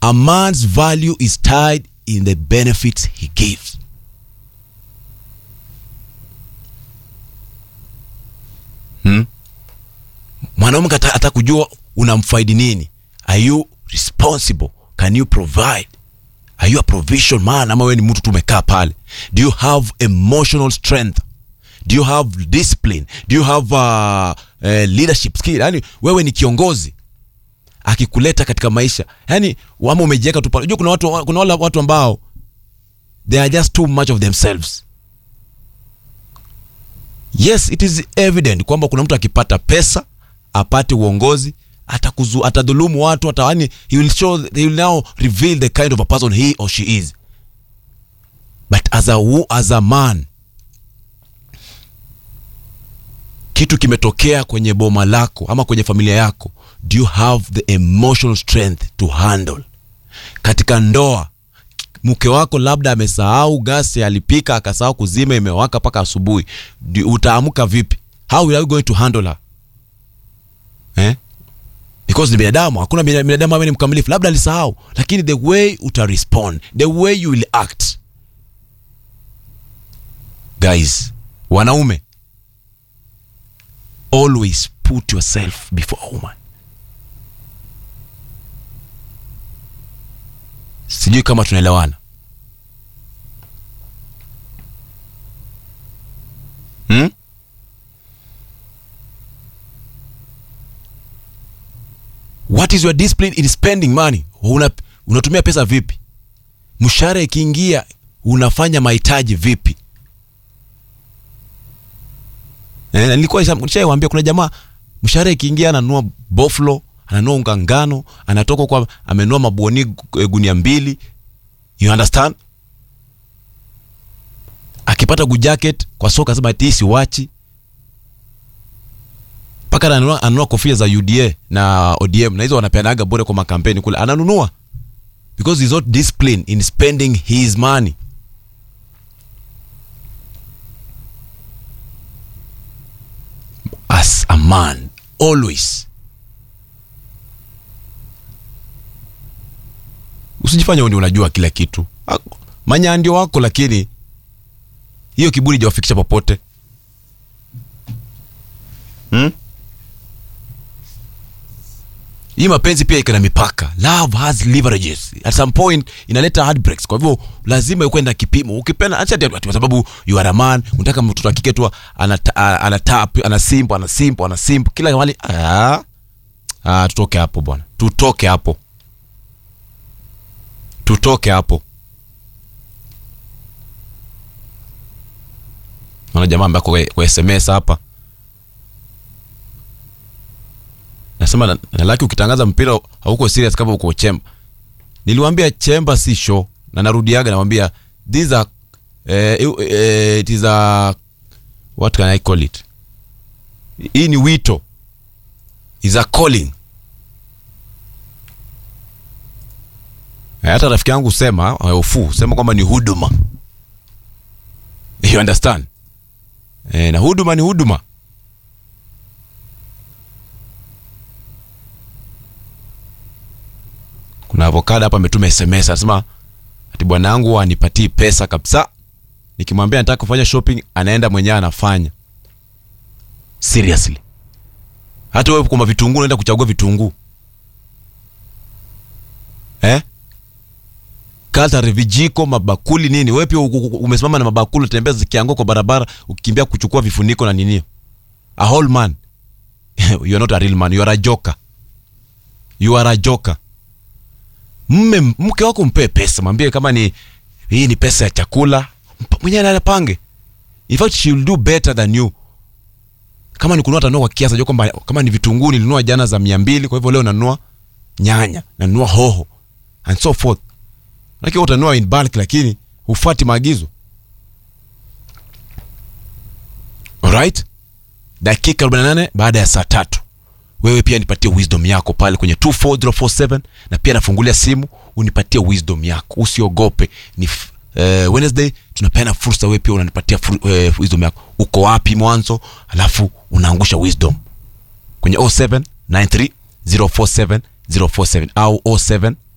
a man's value is tied in the benefits he gives hmm? mwanaume hata hata kujua unamfaidi nini are you responsible can you provide are you a provision man ama wewe ni mtu tumekaa pale do you have emotional strength do you have discipline do you have uh, uh, leadership skill yani wewe ni kiongozi akikuleta katika maisha yani ama umejiweka tu pale unajua kuna watu kuna wale watu ambao they are just too much of themselves yes it is evident kwamba kuna mtu akipata pesa apate uongozi atakuzu atadhulumu watu hata yani he will show he will now reveal the kind of a person he or she is but as a, wo- as a man kitu kimetokea kwenye boma lako ama kwenye familia yako do you have the emotional strength to handle katika ndoa mke wako labda amesahau gasi alipika akasahau kuzima imewaka mpaka asubuhi Di- utaamka vipi how are you going to handle her eh? because ni binadamu hakuna bina- binadamu ambaye ni mkamilifu labda alisahau lakini the way uta respond the way you will act guys wanaume always put yourself before a woman sijui kama tunaelewana hmm? what is your discipline in spending money Una, unatumia pesa vipi mshahara ikiingia unafanya mahitaji vipi Eh, na nilikuwa nisha- nishaiwaambia kuna jamaa mshahara ikiingia ananunua boflo ananunua unga ngano anatoka kwa amenunua mabuoni gu- eh, gunia mbili you understand akipata good jacket kwa soka sema ati siwachi mpaka ananunua, ananunua kofia za uda na odm na hizo wanapeanaga bure kwa makampeni kule ananunua because he's not disciplined in spending his money as a man always usijifanye wewe ndio unajua kila kitu Ah, manya ndio wako lakini hiyo kiburi jawafikisha popote hmm? hii mapenzi pia iko na mipaka love has leverages at some point inaleta heartbreaks kwa hivyo lazima ukuwe na kipimo ukipenda acha ati- ati kwa sababu you are a man unataka mtoto wa kike tu anata- a- anatap anasimp anasimp anasimp kila mahali ah ah tutoke hapo bwana tutoke hapo tutoke hapo naona jamaa ambaye kwa, kwa sms hapa nasema na, na laki ukitangaza mpira hauko serious kama uko chemba niliwambia chemba si show na narudiaga nawambia these are eh, eh, it is a what can i call it hii ni wito is a calling Eh, hata rafiki yangu sema ofu sema kwamba ni huduma you understand eh, na huduma ni huduma kuna avokado hapa ametuma sms anasema ati bwana yangu anipatii pesa kabisa nikimwambia nataka kufanya shopping anaenda mwenyewe anafanya seriously hata wewe kwamba vitunguu unaenda kuchagua vitunguu eh? katare vijiko mabakuli nini wewe pia uku- uku- umesimama na mabakuli utembea zikiangua kwa barabara ukikimbia kuchukua vifuniko na ninio a whole man you are not a real man you are a joker you are a joker mme mke wako mpe pesa mwambie kama ni hii ni pesa ya chakula mpa- mwenyewe anapange in fact she will do better than you kama ni kununua tanua kwa kiasi ajua kwamba kama ni vitunguu nilinunua jana za mia mbili kwa hivyo leo nanunua nyanya nanunua hoho and so forth lakini utanunua in bulk lakini hufuati maagizo alright dakika 48 baada ya saa tatu wewe pia nipatie wisdom yako pale kwenye 24047 na pia nafungulia simu unipatie wisdom yako usiogope ni f- eh, wednesday tunapeana fursa wewe pia unanipatia fur, eh, wisdom yako uko wapi mwanzo alafu unaangusha wisdom kwenye 0793 047 047 au 07